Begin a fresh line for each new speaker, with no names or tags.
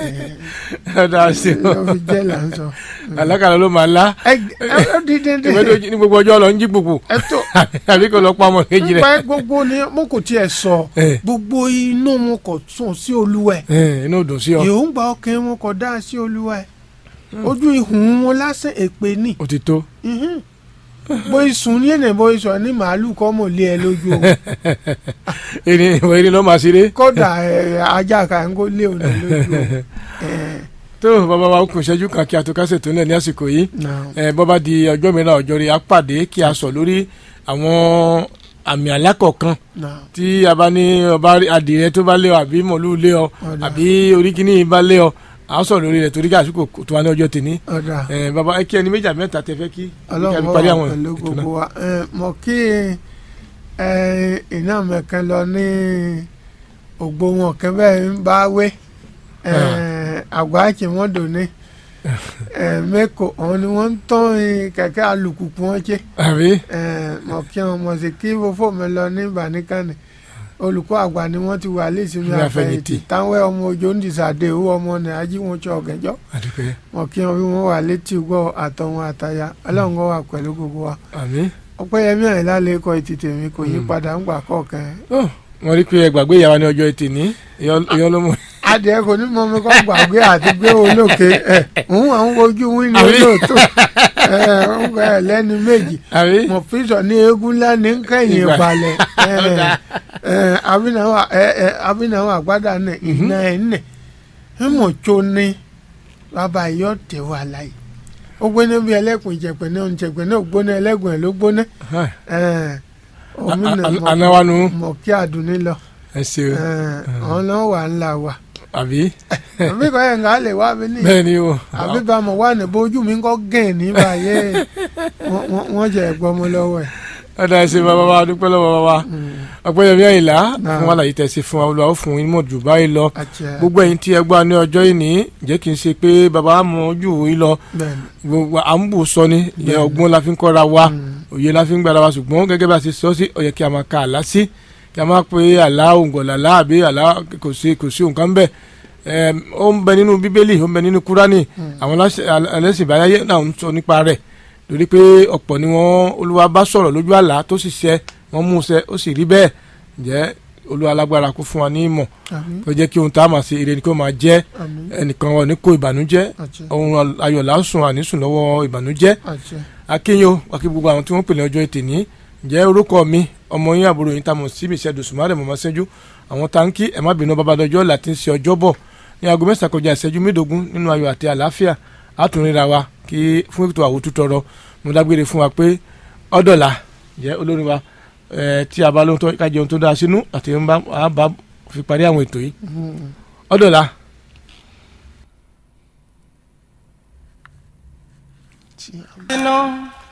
ọ̀dà sí o
ló fi jẹ́ là ń sọ.
alákàlà ló máa lá
ẹ ẹ ẹ dídé dé
ìwé tó jí ní gbogbo ọjọ́ lọ ń jí gbogbo
ẹ tó
àbí kò lọ pa ọmọ kejì rẹ̀
nípa gbogbo ni mo kò tiẹ̀ sọ
Eh.
gbogbo inú mo kò sùn sí olúwẹ̀
ẹ̀ inú dùn sí ọ
èròǹgbà ọkàn wọn kò dá sí olúwẹ̀ ojú ihun wọn lásán èpè ní
ó ti tó
Mhm. bóyá sùn ní ènìyàn bóyá sọ ní màálù kọ́ mọ̀ lé ẹ lójú o
ẹni ìwọ ẹni ló máa ṣeré
kódà ẹ, ajá kan kó lé òun lójú o. Eh,
tó bàbá wa kún ìṣẹ́jú kan kí a tó kásẹ̀ tó lẹ̀ ní àsìkò yìí
now,
ẹ bọ́ bá di ọjọ́ mìíràn ọjọ́ rẹ̀ á pàdé kí a sọ lórí àwọn àmì alákọ̀ọ́kan
now,
tí a bá ní ọba adìrẹ tó bá lé ọ àbí mọ̀lú lé ọ
ọ̀dà
àbí oríkìíní bá lé ọ à ń sọ lórí rẹ̀ torí káàsìkò kò tó wá ní ọjọ́ tèmi
ọ̀dà
ẹ bàbá ẹ kí ẹni méjì àbí mẹ́ta tẹ fẹ́ kí kí a
ọlọ́run
fi
wà
parí àwọn
pẹ̀lú
ètò náà.
gbogbo wa Eh, mọ̀ kí eh, iná mẹ́kan lọ ní ògbó wọn kan bẹ́ẹ̀ ń bá wé Eh, àgbà àkìmọ́dò ní mẹ́kọ̀ ọ̀hún ni wọ́n ń tán eh, kẹ̀kẹ́ alùpùpù wọn ṣe
àbí
Eh, mọ̀ kí wọn mọ̀ sí kí fòfò mi lọ ní ìbànúkànnì olùkọ́ àgbà ni wọ́n ti wà lẹ́sìnmi
Ní
àfẹ̀yìntì
àfẹ̀yìntì.
táwọn ọmọ òjò ń dìsàdé owó ọmọ ní ají wọn ṣọ ọ̀gẹ́jọ́
àdúpẹ́
mọ̀ kí wọn bí wọ́n wà létí gbọ́ àtọ̀wọn àtàyà ọlọ́run kó wà pẹ̀lú gbogbo wa
àmì.
ọpẹ́yẹmí àyìnlá lè kọ ètìtì mi kò yí
Mm.
padà ń gbà kọ̀ọ̀kan
Ó, wọ́n rí pé ẹ gbàgbé ìyàwó ní ọjọ́ ẹtì ní ìyọ́ ló mú.
adìẹ kò ní mọ mi kọ́ gbàgbé àti gbé olókè ẹ̀ òun àwọn ojú wíńdí
Àbí?
olóòótọ́ ẹ̀ ń gbà ẹ̀ lẹ́nu méjì
àbí
mo fi sọ ní eégún ńlá ní kẹ́yìn
Ìgbà.
balẹ̀ ẹ̀ ẹ̀ abináwó ẹ̀ ẹ̀ abináwó àgbàdà ní iná ẹ̀ nẹ̀ ẹ̀ mọ̀ tó ní bàbá yọ tẹ̀ wà láyé ó gbóná bí ẹlẹ́kùn ìjẹ̀pẹ̀ náà ń jẹ̀pẹ̀ náà gbóná ẹlẹ́gùn ẹ̀ ló gbóná ẹ̀ omi
A-
náà
a-
mọ̀-
anáwánu
mọ̀ kí àdúní lọ
ẹ ṣeun
ẹ̀ ọ̀hún náà wà ńlá wa
àbí
àbí kọ́ ẹ̀ ń gà lè wá mi ní
bẹ́ẹ̀ ni o
àbí bá mo wà ní bójú mi kọ́ gẹ̀ ní báyé wọ́n- wọ́n- wọ́n jẹ́ ẹ̀gbọ́n mi lọ́wọ́ ẹ̀.
ọ̀dà ẹ̀sìn bàbá wa dúpẹ́ lọ́wọ́ bàbá wa ọ̀pẹ́yẹmí àyìnlá
Náà.
fún àlàyé tẹ̀sí fún wa olùwà ó fún yín mọ̀ jù báyìí lọ
àti ẹ̀
gbogbo ẹ̀yin tí ẹ gbọ́ ní ọjọ́ yìí ní jẹ́ kí n ṣe pé bàbá wa mọ̀ jù yín lọ
bẹ́ẹ̀ ni.
gbogbo à ń bù sọ ni ìyẹn
Bẹ́ẹ̀ni.
ọgbọ́n la fi ń kọ́ra wa
Mm.
òye la fi ń gbára wa ṣùgbọ́n gẹ́gẹ́ bá a ṣe sọ sí ó yẹ kí a máa ka àlá sí kí a máa pe àlá òǹgọ̀làlá àbí àlá kò sí kò sí nǹkan bẹ́ẹ̀ Ẹm, ó ń bẹ nínú bíbélì ó ń bẹ nínú kúránì àwọn aláṣẹ- ẹlẹ́sìn ìbáráyé náà ń sọ nípa rẹ̀ lórí pé ọ̀pọ̀ ni wọ́n olúwa bá sọ̀rọ̀ lójú àlá tó sì ṣẹ wọ́n mú un ṣẹ ó sì rí bẹ́ẹ̀ ǹjẹ́ olúwa lágbára kó fún wa ní ìmọ̀
àmín
tó jẹ́ kí ohun tá a máa ṣe ire ni kó máa jẹ́
àmín
ẹnìkan wọn ní kó ìbànújẹ́
àti
ohun ayọ̀ lásùn ànísùn lọ́wọ́ ìbànújẹ́
àti
akínyó akí gbogbo àwọn tí wọ́n pè ní ọjọ́ ètè ní ǹjẹ́ orúkọ mi ọmọ yín àbúrò yín tá mo sí mi ṣẹ́dùn sùmárẹ̀ mọ̀mọ́ sẹ́jú àwọn táǹkì ẹ̀ má bínú babadọ́jọ́ láti ń ṣe ọjọ́ bọ̀ ní aago mẹ́sàn-án kọjá ìṣẹ́jú mẹ́ẹ̀ẹ́dógún nínú ayọ̀ àti àlàáfíà àtúnríra wa kí fún ètò àwòtú tọrọ mo dágbére fún wa pé ọ̀dọ̀là jẹ́ olórin wa ẹ̀ tí a bá lóhun tó ká jẹun tó dáa sínú àti ń bá a bá fi parí àwọn ètò yìí ọ̀dọ̀là.
tí a